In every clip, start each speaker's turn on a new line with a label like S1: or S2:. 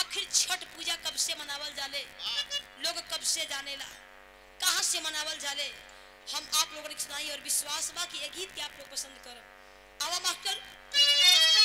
S1: आखिर छठ पूजा कब से मनावल जाले लोग कब से जानेला कहाँ से मनावल जाले हम आप लोगों ने सुनाई और विश्वास बा कि ये गीत के आप लोग पसंद करब आवा मास्टर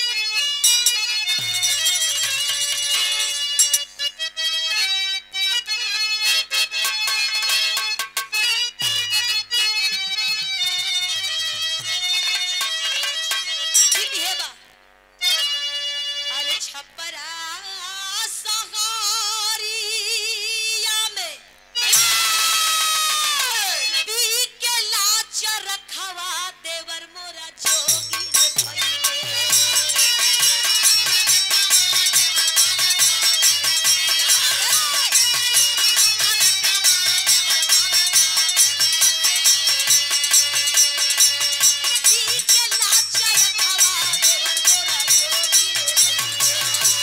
S1: ठीक है बा अरे छपरा सहारिया में पी के लाच रखवा देवर मोरा जोगी रे पी के लाच रखवा देवर मोरा जोगी रे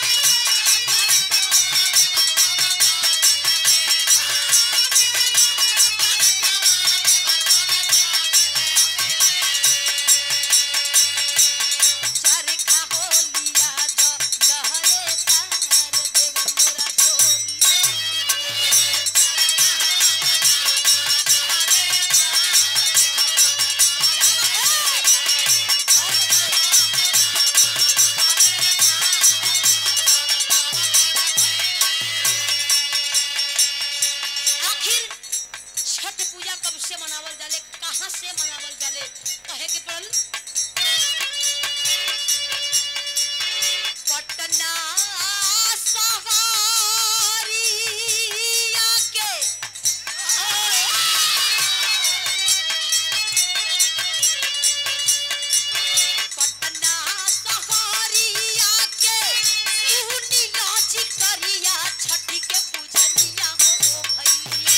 S1: चरखा होलिया तो लहरे तार देवर मोरा जोगी आखिर छठ पूजा कब से मनावल जाले कहाँ से मनावल जाले कहे के पड़ल पटना सवारिया के पटना सवारिया के सुनी नाच करिया छठी के पूजनिया हो भैया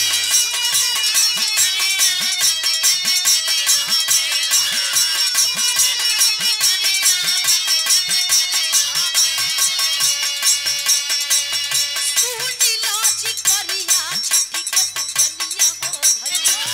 S1: सुनी लाज करिया छठी के पूजनिया हो भैया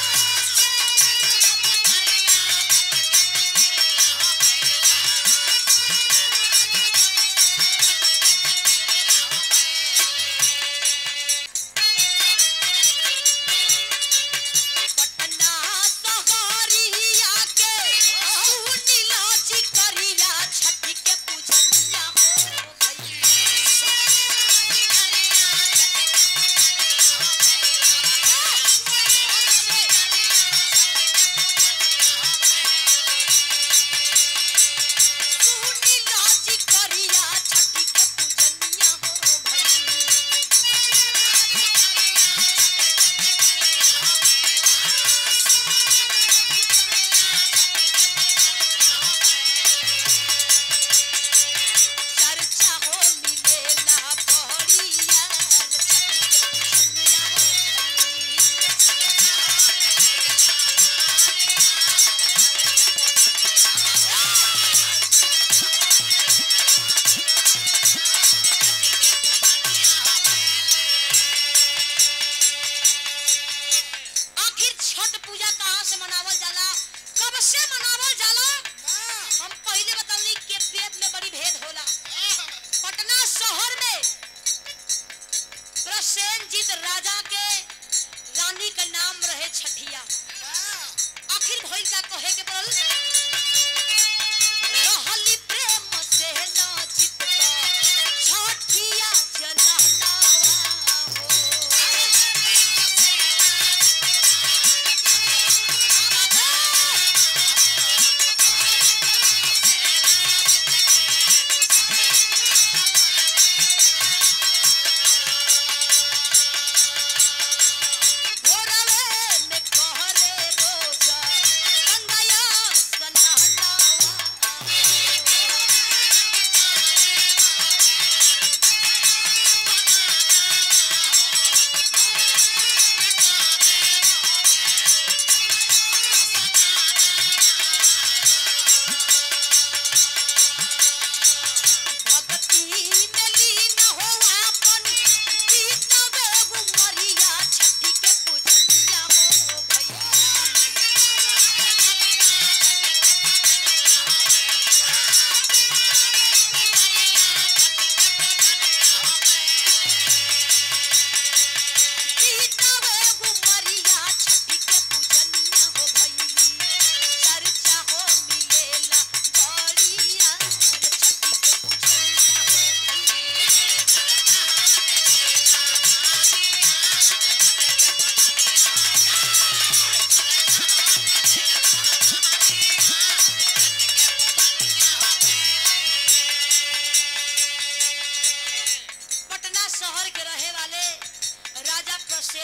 S1: पटना सहारिया के सुनी लाज करिया छठी के पूजनिया हो सुनी लाज करिया छठी के पूजनिया हो भैया चर्चा हो मिलेला बहरिया आखिर छठ पूजा कहाँ से मनावल जाला कब से मनावल जाला हम पहले बतावनी के वेद में बड़ी भेद होला पटना शहर में प्रसेनजीत राजा के रानी का नाम रहे छठिया आखिर भइल का कहे के पड़ल रहली प्रेम से नाचित छठिया जनहनावा हो भोरवे में कहरे रोजा गंगाया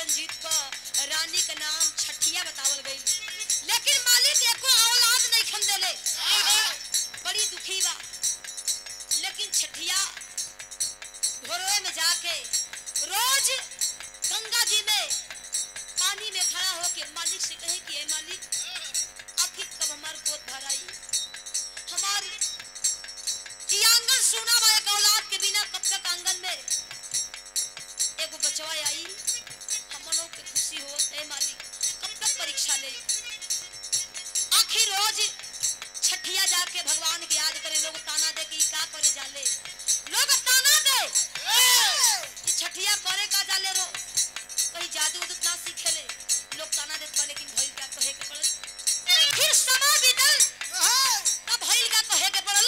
S1: रंजीत को रानी का नाम छठिया बतावल गई लेकिन मालिक एको औलाद नहीं खन देले बड़ी दुखी बा लेकिन छठिया घोरवे में जाके रोज गंगा जी में पानी में खड़ा होके मालिक से कहे कि ए मालिक आखिर कब हमार गोद भराई हमारी ई आंगन सुना बा एक औलाद के बिना कब तक आंगन में एगो बचवा आई हमनों के खुशी हो ए मालिक कब तक परीक्षा ले आखिर रोज छठिया जाके भगवान के याद करे लोग ताना दे कि ई का करे जाले लोग ताना दे ई छठिया करे का जाले रो कहीं जादू उदू ना सीखेले लोग ताना देत बा लेकिन भइल का कहे के पड़ल फिर समय बीतल तब भइल का कहे के पड़ल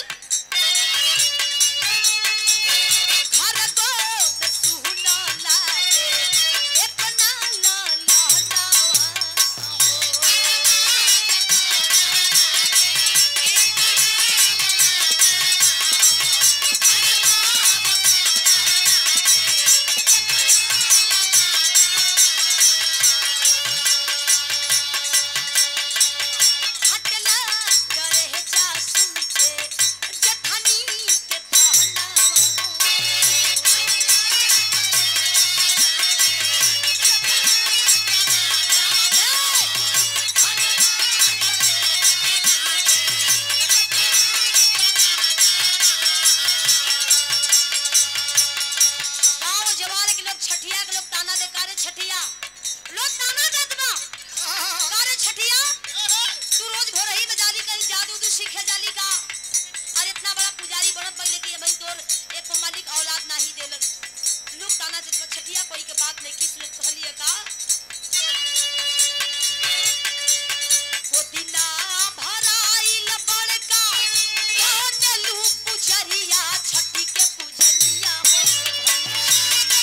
S1: घर को सुना लागे इतना ला ला हटला करे जा सुन के जठनी के गांव जवार के लोग छठिया के लोग ताना दे कारे छठिया लोग ताना देत बा कारे छठिया तू रोज घोरही में जाली कहीं जादू उदू सीखे जाली का और इतना बड़ा पुजारी बनत पहले कि भाई तोर एक मालिक औलाद नहीं देलक लोग ताना देत बा छठिया कोई के बात नहीं किस लोग कहलिए का गोदिना भराइल बड़का बनलू पुजरिया छठी के पुजरिया हो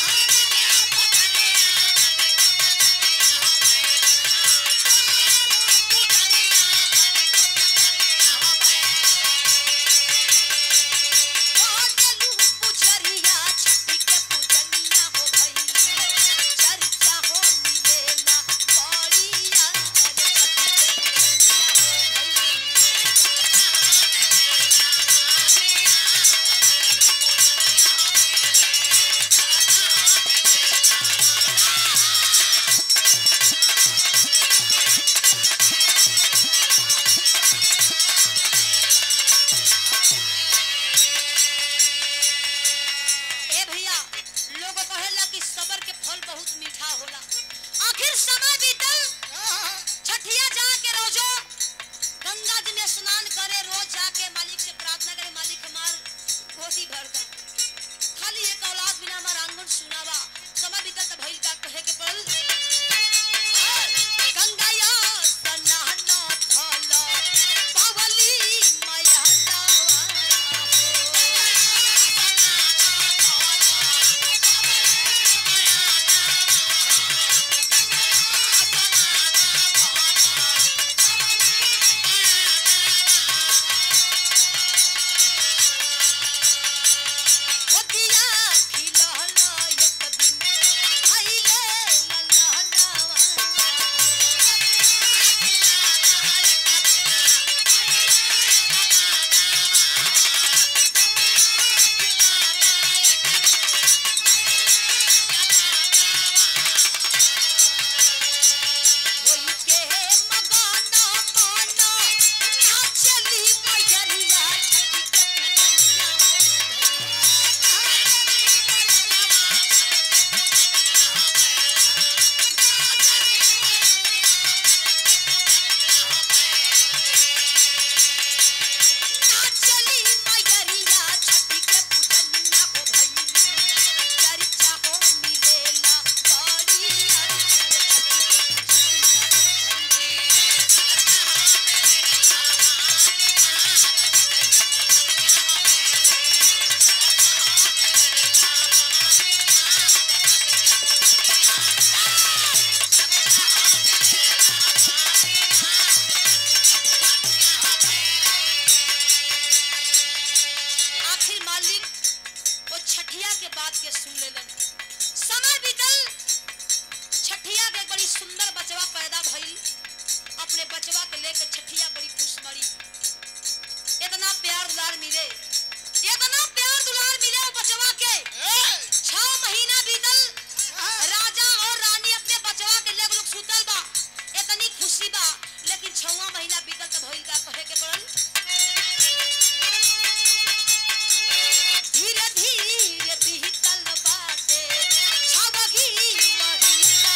S1: बनलू पुजरिया छठी के पुजरिया हो भई चर्चा हो मिलेला बड़िया छठी के पुजरिया हो भई ए भैया लोग कहेला कि सबर के फल बहुत मीठा होला आखिर समय बीतल छठिया जाके रोजो गंगा जी में स्नान करे रोज जाके मालिक से प्रार्थना करे मालिक हमार कोसी भर का खाली एक औलाद बिना हमार आंगन सुनावा समय बीतल त भइल का कहे के पड़ल गंगाया स्नान फल पावली माया नावा गोदिया खिलहला एक दिन आइले ललहनावा होई के मगाना माना नाचली मयरिया छठी के पुजरिया नाचली मयरिया छठी के पुजरिया हो भई चर्चा हो मिलेला बड़िया छठी के पुजरिया हो भई आखिर मालिक वो छठिया के बात के सुन लेलन समय बीतल छठ छठिया के बड़ी सुंदर बचवा पैदा भइल अपने बचवा के लेके छठिया बड़ी खुश मरी इतना प्यार दुलार मिले इतना प्यार दुलार मिले वो बचवा के छह महीना बीतल राजा और रानी अपने बचवा के लेके लोग सुतल बा इतनी खुशी बा लेकिन छवा महीना बीतल त भइल का कहे के पड़ल धीरे धीरे बीतल बाटे छवगी महीना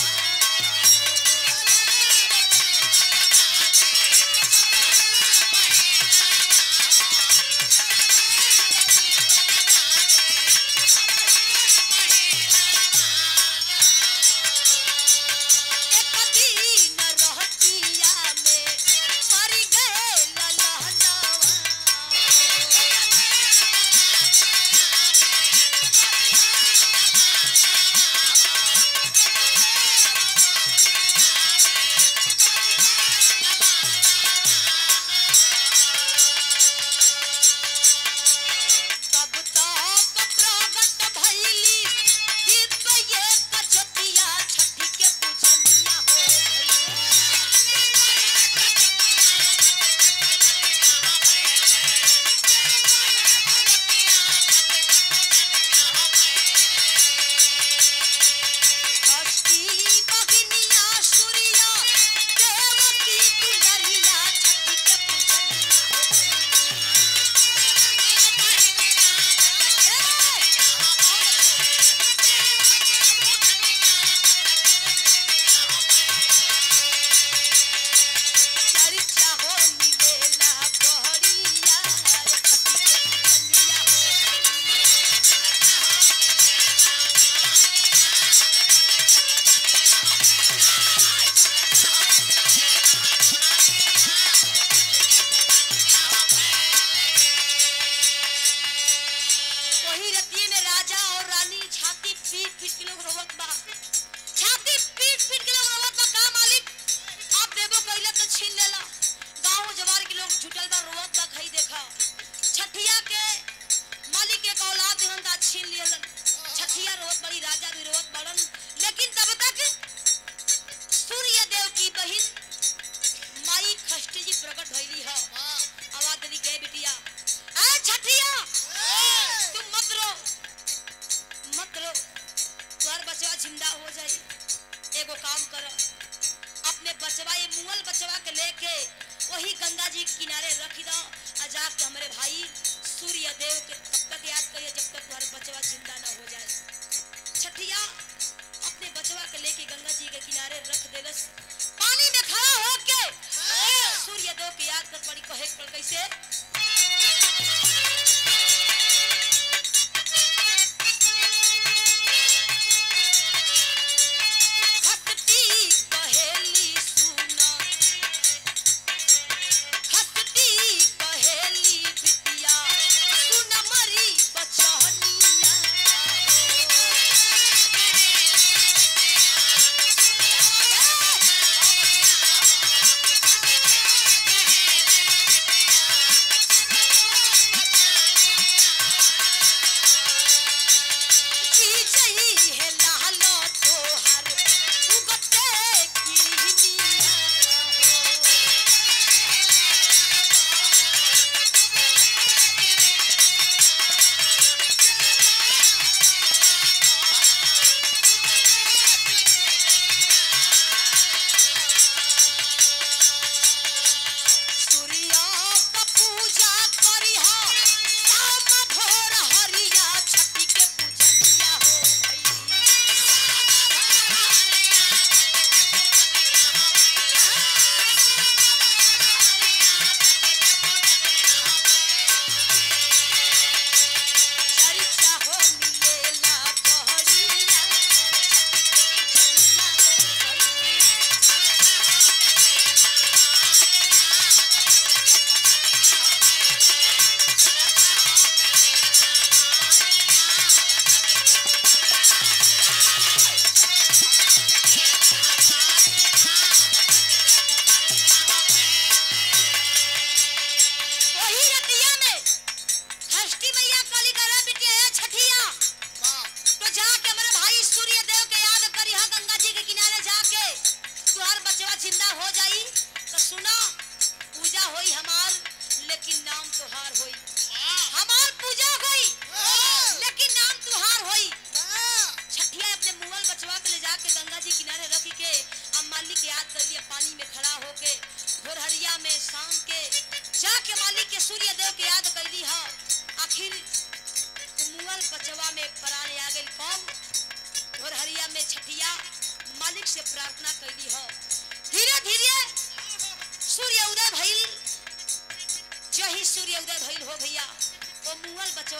S1: एक दिन रहतिया में मर गए तब तक प्रगट भइली दिव्य कचतिया छठी के पूजनिया हो हस्ती बहिनिया सूर्या देवकी दुलरिया छठी के पूजनिया चर्चा हो मिलेला बहरिया कन्या हो वही रतिये में राजा और रानी छाती पीट पीट के लोग रोवत बा छाती पीट पीट के लोग रोवत बा का मालिक आप देबो कइला तो छीन लेला गांव जवार के लोग जुटल बा रोवत बा खई देखा छठिया के मालिक के औलाद दिहन दा छीन लेलन छठिया रोवत बड़ी राजा भी रोवत बड़न लेकिन तब तक सूर्य देव की बहिन माई खष्टी जी प्रकट भइली ह आवाज देली के बिटिया ए छठिया तुम मत रो मत रो तोहर बचवा जिंदा हो जाई एगो काम कर अपने बचवा ये मुअल बचवा के लेके वही गंगा जी के किनारे रख दो आ जाके हमारे भाई सूर्य देव के तब तक याद करिए जब तक तुम्हारे बचवा जिंदा ना हो जाए छठिया अपने बचवा के लेके गंगा जी के किनारे रख देलस पानी में खड़ा होके सूर्य देव के याद कर पड़ी कहे पड़ कैसे खटती कहेली सुना खटती कहेली बिटिया सुन मरी बचनिया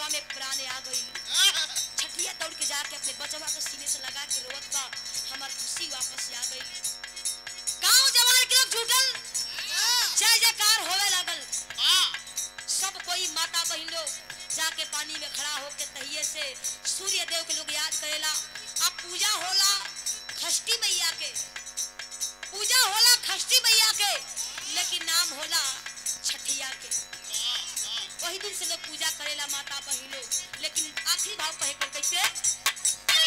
S1: मनवा में प्राण आ गई छठिया दौड़ के जाके अपने बचवा के सीने से लगा के रोवत बा हमार खुशी वापस आ गई गांव जवान के लोग जुटल जय जयकार होवे लगल सब कोई माता बहन लोग जाके पानी में खड़ा होके तहिए से सूर्य देव के लोग याद करेला अब पूजा होला खष्टी मैया के पूजा होला खष्टी मैया के लेकिन नाम होला छठिया के वही दिन से लोग पूजा करेला माता बहन लोग लेकिन आखिरी भाव कहे के कैसे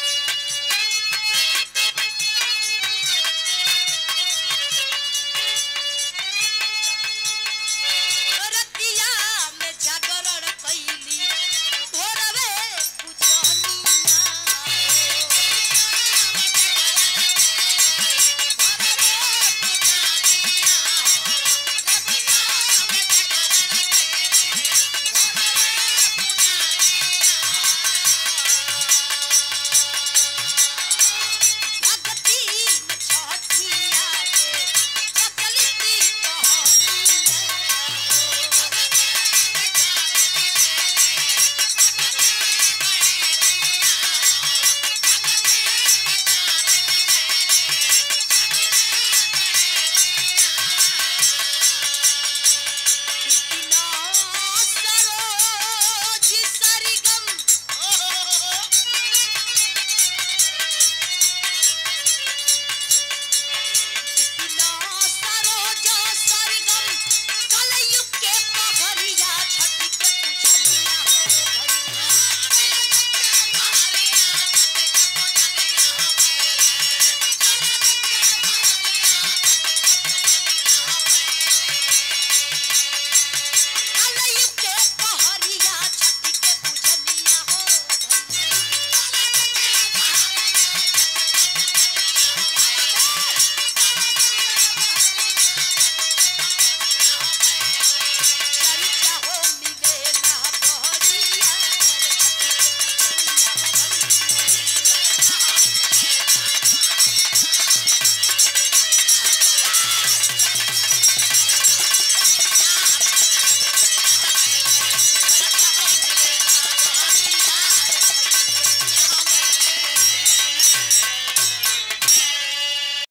S1: रतिया में जागरण कैली भोरवे पूजनिया भगती में छठिया के प्रचलित कहानी इतना सरोज सरगम इतना सरोज सरगम कलयुग के पहरिया छठी के पूजनिया हो कलयुग के पहरिया छठी के पूजनिया हो चर्चा हो मिलेला बहरिया छठी के पूजनिया हो